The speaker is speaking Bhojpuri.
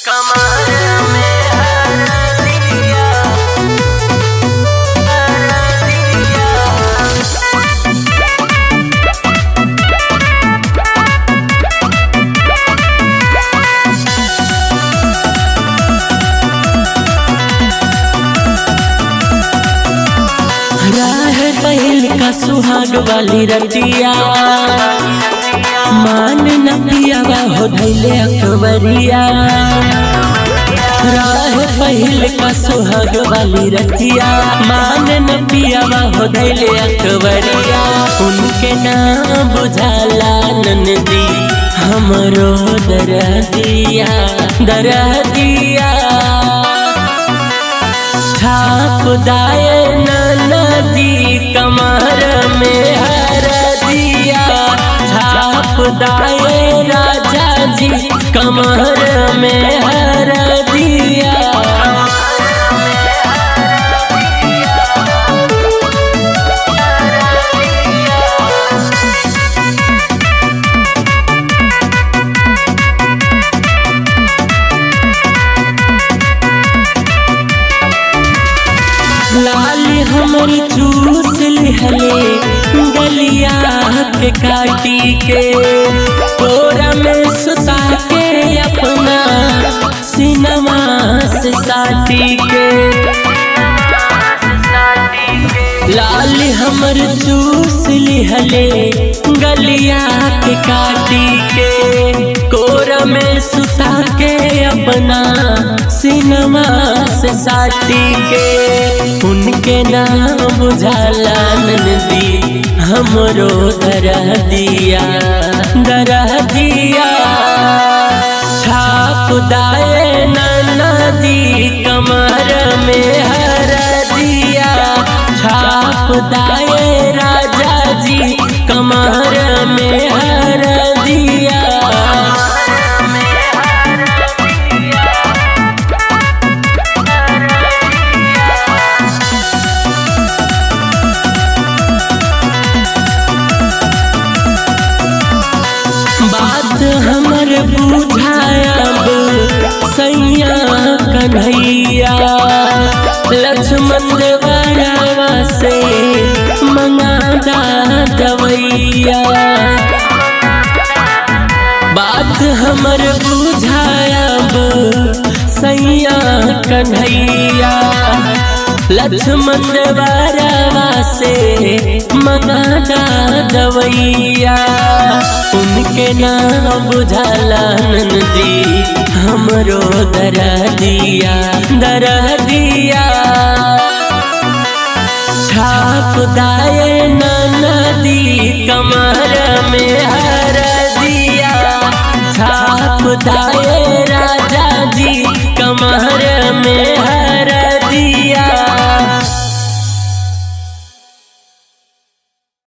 कमर में हरदिया हरदिया राह पहिल का सुहाग वाली रतिया मान न पियावा हो धैले अकबरिया राह पहिल का सुहाग वाली रतिया मान न पियावा हो धैले अकबरिया उनके नाम बुझाला नंदी हमरो दरदिया दरदिया छाप दाए नदी कमर में हर दिया छाप दाए राजा जी कमर में हर दिया लाल हमर चूस लिहले गलिया के काटी के कोरा में सुता के अपना सिनमा से साटी के लाल हमर चूस लिहले गलिया के काटी के कोरा में सुता के अपना सिनमा से साटी के उनके नाम बुझाला नदी हमरो दरह दिया दरह दिया छाप दाए नदी कमर में हर दिया छाप दाए राजा जी कमर में हर दिया बात हमर बुझायब सैया कन्हैया लक्ष्मण देवरावा से मंगादा दवैया बात हमर बुझायब सैया कन्हैया लक्ष्मण देवरावा से मंगादा दवैया उनके नाम बुझाला नंदी हमरो दर दिया दर दिया